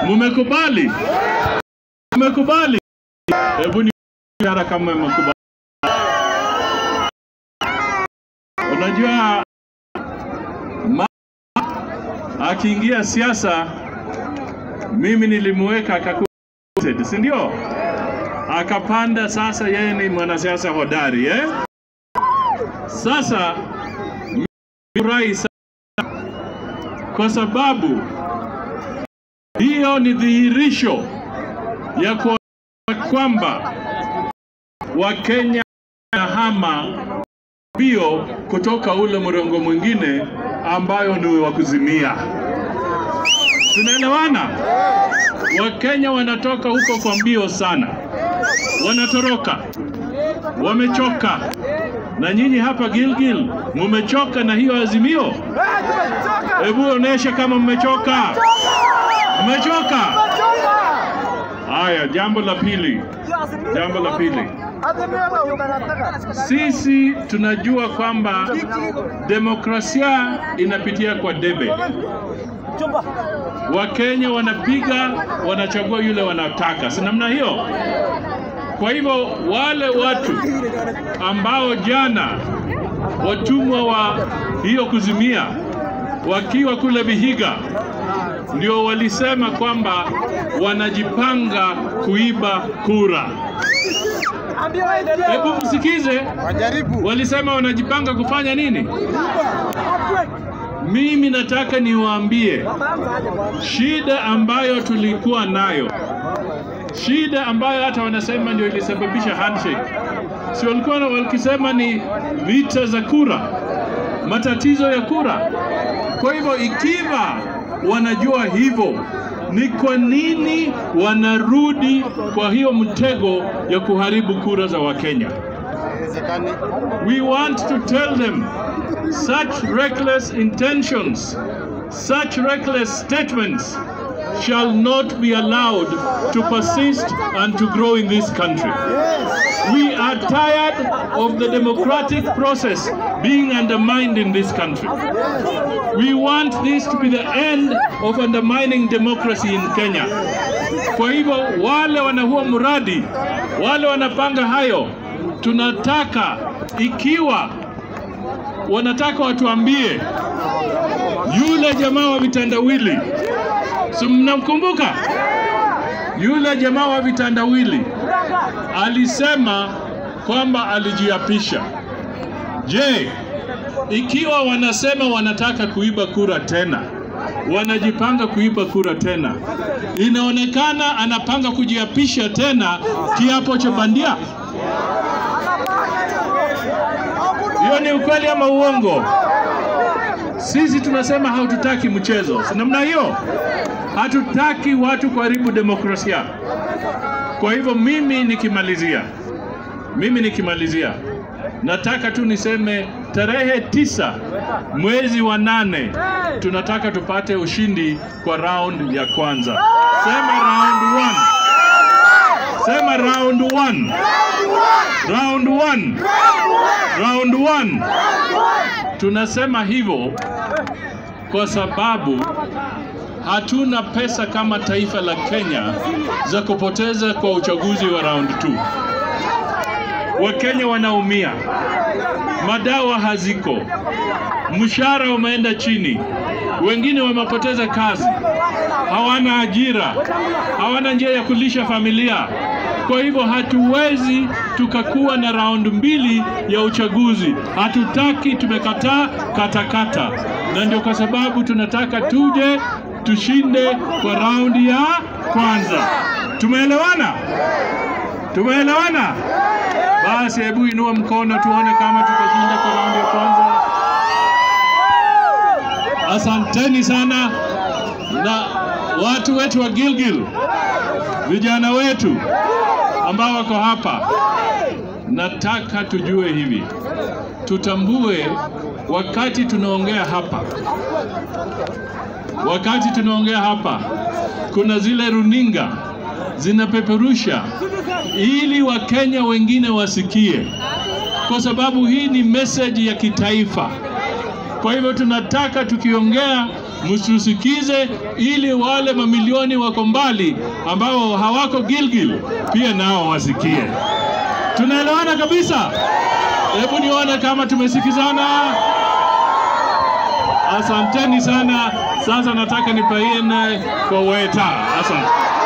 Mumekubali? Mumekubali? Hebu ni ishara kama mmekubali. Unajua ma akiingia siasa, mimi nilimweka akakuwa, si ndio? Akapanda, sasa yeye ni mwanasiasa hodari eh? Sasa furahi sana kwa sababu hiyo ni dhihirisho ya kuona kwamba Wakenya wanahama mbio kutoka ule mrengo mwingine ambayo ni wa kuzimia. Tunaelewana? Wakenya wanatoka huko kwa mbio sana, wanatoroka, wamechoka. Na nyinyi hapa Gilgil mumechoka na hiyo azimio? Hebu onyesha kama mmechoka. Mmechoka? Haya, jambo la pili, jambo la pili, sisi tunajua kwamba demokrasia inapitia kwa debe. Wakenya wanapiga, wanachagua yule wanataka, si namna hiyo? Kwa hivyo wale watu ambao jana watumwa wa hiyo kuzimia wakiwa kule Vihiga ndio walisema kwamba wanajipanga kuiba kura. Hebu msikize, Wajaribu. walisema wanajipanga kufanya nini? Mimi nataka niwaambie shida ambayo tulikuwa nayo, shida ambayo hata wanasema ndio ilisababisha handshake, si walikuwa na- wakisema ni vita za kura, matatizo ya kura. Kwa hivyo ikiwa wanajua hivyo, ni kwa nini wanarudi kwa hiyo mtego ya kuharibu kura za Wakenya? Haiwezekani. We want to tell them such reckless intentions, such reckless statements shall not be allowed to persist and to grow in this country. We are tired of the democratic process being undermined in this country. We want this to be the end of undermining democracy in Kenya. Kwa hivyo wale wana huo mradi, wale wanapanga hayo, tunataka ikiwa wanataka watuambie yule jamaa wa vitandawili, si mnamkumbuka yule jamaa wa vitandawili alisema kwamba alijiapisha. Je, ikiwa wanasema wanataka kuiba kura tena, wanajipanga kuiba kura tena, inaonekana anapanga kujiapisha tena kiapo cha bandia. Hiyo ni ukweli ama uongo? Sisi tunasema hatutaki mchezo, si namna hiyo? Hatutaki watu kuharibu demokrasia. Kwa hivyo mimi nikimalizia, mimi nikimalizia, nataka tu niseme tarehe tisa mwezi wa nane tunataka tupate ushindi kwa round ya kwanza. Sema round one. Sema round one. Round one. Round one. Tunasema hivyo kwa sababu hatuna pesa kama taifa la Kenya za kupoteza kwa uchaguzi wa round 2. Wakenya wanaumia, madawa haziko, mshahara umeenda chini, wengine wamepoteza kazi, hawana ajira, hawana njia ya kulisha familia. Kwa hivyo hatuwezi tukakuwa na raundi mbili ya uchaguzi. Hatutaki, tumekataa katakata, na ndio kwa sababu tunataka tuje tushinde kwa raundi ya kwanza. Tumeelewana? Tumeelewana? Basi hebu inua mkono tuone kama tutashinda kwa raundi ya kwanza. Asanteni sana na watu wetu wa Gilgil, vijana wetu ambao wako hapa, nataka tujue hivi, tutambue wakati tunaongea hapa, wakati tunaongea hapa, kuna zile runinga zinapeperusha ili Wakenya wengine wasikie, kwa sababu hii ni message ya kitaifa. Kwa hivyo tunataka tukiongea mtusikize, ili wale mamilioni wako mbali ambao hawako Gilgil pia nao wasikie. Tunaelewana kabisa? Hebu nione kama tumesikizana. Asanteni sana. Sasa nataka nipaine kwa weta. Asante.